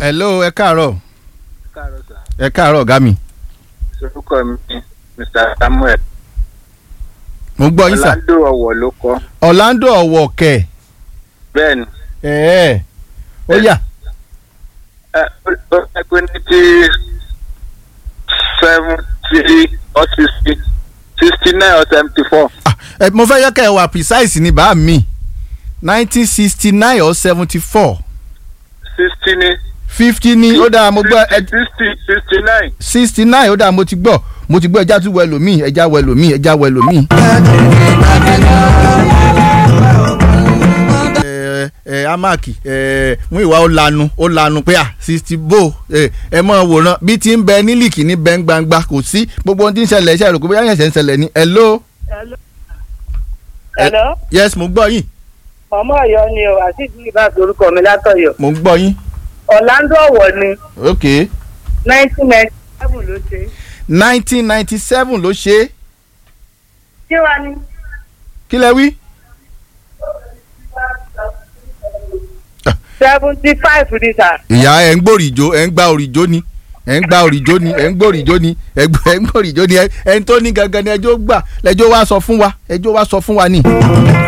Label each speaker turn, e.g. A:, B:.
A: hello ẹ káàárọ̀
B: káàárọ̀ sà.
A: ẹ káàárọ̀ ọ̀gá mi
B: orúkọ mi ni mr samuel
A: mo ń gbọ́ yín sà
B: ọ̀làndó ọ̀wọ̀ ló kọ́
A: Orlando ọ̀wọ̀ kẹ̀
B: bẹ́ẹ̀ ni
A: ẹ̀ ó yá
B: ẹ ó ó ẹ pé ní ti seventy or sixty sixty nine or seventy four
A: Ah, ẹ, mo fẹ́ yẹ kẹ́ ẹ wà precise ní bá mi nineteen sixty nine or seventy four
B: sixty ni
A: fifty ni ó dáa mo gbọ́ ẹ
B: sixty sixty nine
A: sixty nine ó dáa mo ti gbọ́ mo ti gbọ́ ẹja tún wẹ lòmíì ẹja wẹ lòmíì ẹja wẹ lòmíì. ẹ ẹ amaki ẹ mú ìwà ó lanu ó lanu pé à sixty bo ẹ ẹ mọ wòran bí ti ń bẹ nílìkì ní bẹ́ẹ̀ gbangba kò sí gbogbo ohun tí ń ṣẹlẹ̀ ṣe àròkọ bóyá ẹ̀ṣẹ̀ ń ṣẹlẹ̀ ní hello
C: Hello,
A: yes mo gbọ́ yín
C: ọmọ Ọ̀yọ́ ni o àti ìdílé bá orúkọ mi látọ̀yọ́.
A: mo gbọ́ yín
C: Orlando Ọ̀wọ̀ ni
A: ok
C: nineteen ninety seven ló ṣe.
A: nineteen ninety seven ló ṣe é
C: Kí wàá ní?
A: kí lẹ wí.
C: seventy five ní sà.
A: ìyá ẹ ń gbòrìjó ẹ ń gba òrìjó ni ẹ ń gba òrìjó ni ẹ ń gbòrìjó ni ẹ gbọ́- ẹ ń gbòrìjó ni ẹ ẹ ń tó ní gangan ni ẹjọ́ gbà lẹ́jọ́ wá sọ fún wa ẹjọ́ wá sọ fún wa ni.